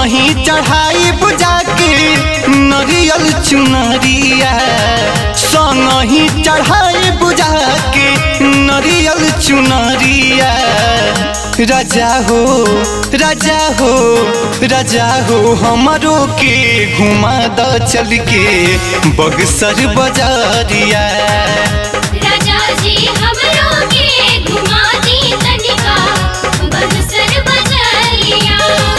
संगही चढ़ाई बुझा के नरियल चुनरिया संगही चढ़ाई बुझा के नरियल चुनरिया राजा हो राजा हो राजा हो हमारो के घुमा द चल के बगसर बजारिया राजा जी हमरो के घुमा दी तनिका बगसर बजरिया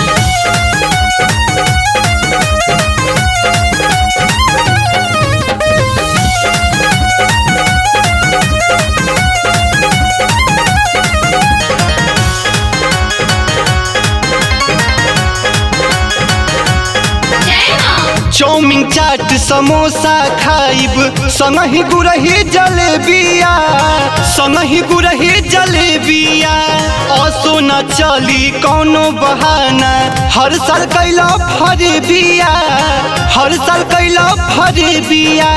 जय मां चाउमिन चाट समोसा खाइब संगही गुरही जलेबिया संगही गुरही जलेबिया असो न चली कौनो बहाना हर साल कैला फरे बिया हर साल कैला फरे बिया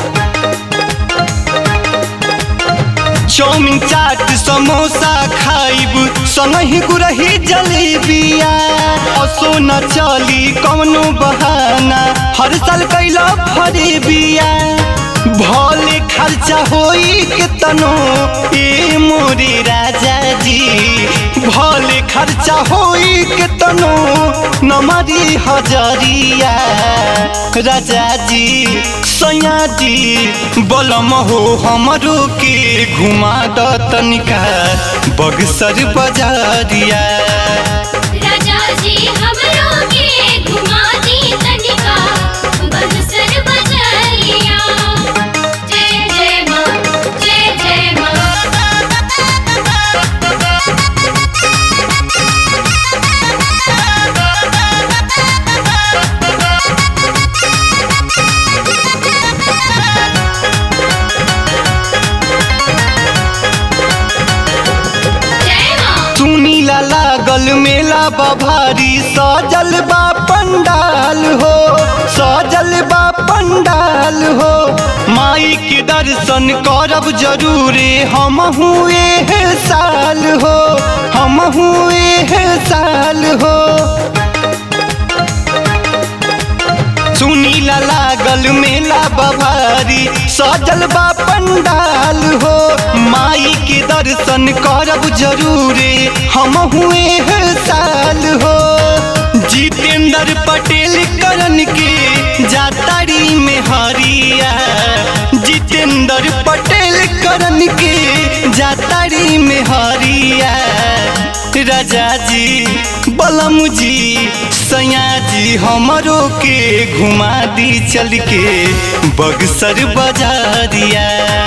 चाउमिन चाट समोसा खाइब संगही गुरही जलेबिया असो न चली कौनो बहाना हर साल कैला फरे बिया भले खर्चा होई के तनो ए मोरे राजा जी भले खर्चा होई के तनो नमरी हजरिया राजा जी सैया जी बलम हो हमरो के घुमा द तनिका बगसर बजारिया राजा जी हमरो के घुमा दी तनिका बगसर बजरिया जय जय मां जय जय मां जय मां सुनीला लागल मेला बभारी सजल बा पंडाल हो सजल बा पंडाल हो माई के दर्शन करब जरूरे हम हुए साल हो हम हुए साल हो सुनीला लागल मेला बभारी सजल बा पंडाल हो माई के दर्शन करब जरूरे हम हुए हैं साल हो जितेंद्र पटेल करन के जातारी में हरिया जितेंद्र पटेल करन के जातारी में हरिया राजा जी बलम जी सैया जी हमरो के घुमा दी चल के बगसर बजारिया